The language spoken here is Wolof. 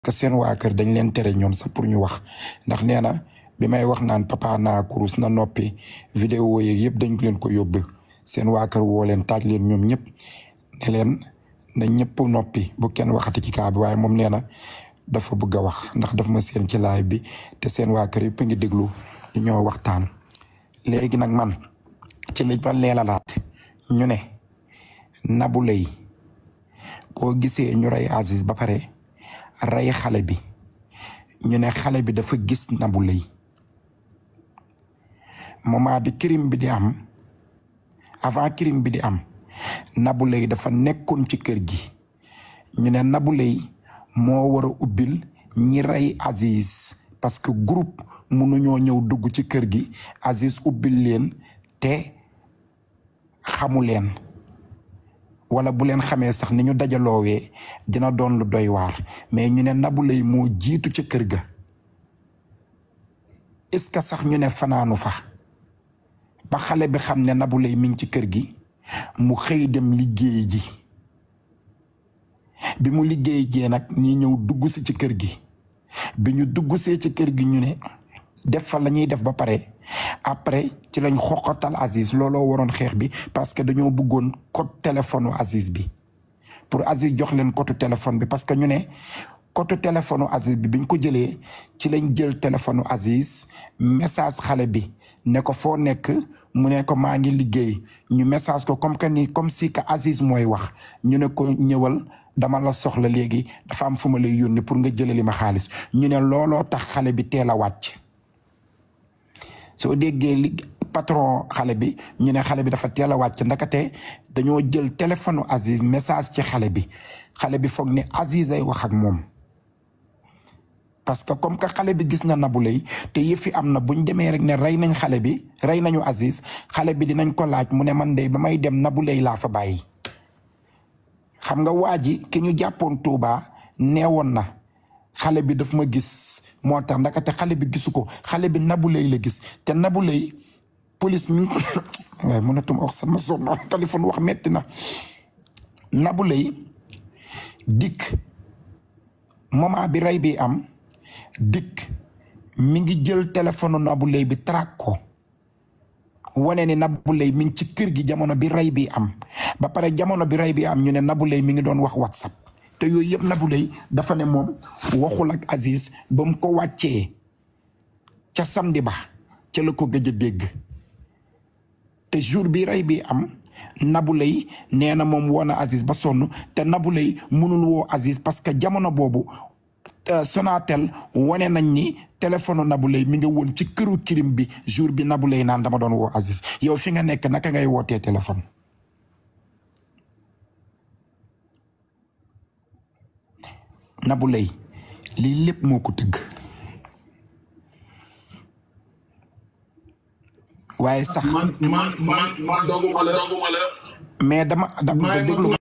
que seen waa kër dañ leen tere ñoom sax pour ñu wax ndax nee na bi may wax naan papa naa kurus na noppi vidéo yeeg yëpp dañ leen ko yóbbu seen waa kër woo leen taaj leen ñoom ñëpp ne leen na ñëpp noppi bu kenn waxati ci kaa bi waaye moom nee na dafa bëgg a wax ndax daf ma seen ci laay bi te seen waa kër yëpp a ngi déglu ñu ñoo waxtaan léegi nag man ci li ma leelalaat ñu ne Nabou Leye boo gisee ñu rey Aziz ba pare rey xale bi ñu ne xale bi dafa gis Nabou Leye moment bi crime bi di am avant crime bi di am Nabou Leye dafa nekkoon ci kër gi ñu ne Nabou Leye moo war a ubbil ñi rey Aziz parce que groupe mënuñoo ñëw dugg ci kër gi Aziz ubbil leen te xamu leen wala bu leen xamee sax ni ñu dajaloowee dina doon lu doy waar mais ñu ne Nabou Leye moo jiitu ca kër ga est-ce que sax ñu ne fanaanu fa ba xale bi xam ne Nabou Leye mi ngi ci kër gi mu xëy dem liggéey ji bi mu liggéey jee nag ñi ñëw dugg si ci kër gi bi ñu dugg see ci kër gi ñu ne def fa la ñuy def ba pare après ci lañ xoqatal Aziz looloo waroon xeex bi parce que dañoo bëggoon code téléphone Aziz bi pour Aziz jox leen code téléphone bi parce que ñu ne code téléphone Aziz bi biñ ko jëlee ci lañ jël téléphone Aziz message xale bi ne ko foo nekk mu ne ko maa ngi liggéey ñu message ko comme que ni comme si que Aziz mooy wax ñu ne ko ñëwal dama la soxla léegi dafa am fu ma lay yónni pour nga jëlali ma xaalis ñu ne looloo tax xale bi teel a wàcc soo déggee li patron xale bi ñu ne xale bi dafa teel a wàcc ndakate dañoo jël téléphone Aziz message ci xale bi xale bi foog ne Aziz ay wax ak moom parce que comme que xale bi gis na Nabou Leye te yëfi am na buñ demee rek ne rey nañ xale bi rey nañu Aziz xale bi dinañ ko laaj mu ne man de ba may dem Nabou Leye laa fa bàyyi xam nga waa ji ki ñu jàppoon Touba neewoon na xale bi daf ma gis moo tax ndakate xale bi gisu ko xale bi Nabou Leye la gis te Nabou Leye police mi waaye mënatuma wax sama sonn téléphone wax metti na Nabou Leye dikk moment bi rey bi am dikk mi ngi jël téléphone Nabou Leye bi track ko wane ni Nabou Leye mi ngi ci kër gi jamono bi rey bi am ba pare jamono bi rey bi am ñu ne Nabou Leye mi ngi doon wax WhatsApp te yooyu yëpp Nabou Leye dafa ne moom waxul ak Aziz ba mu ko wàccee ca samedi ba ca la ko gëj a dégg te jour bi rey bi am Nabou Leye nee na moom woo na Aziz ba sonn te Nabou Leye mënul woo Aziz parce que jamono boobu Sonatel wane nañ ni téléphone Nabou Leye mi nga woon ci këru kirim bi jour bi Nabou Leye naan dama doon woo Aziz yow fi nga nekk naka ngay wootee téléphone Nabou Leye lii lépp moo ko tëgg waaye sax man man man man doguma la doguma la mais dama dama déglu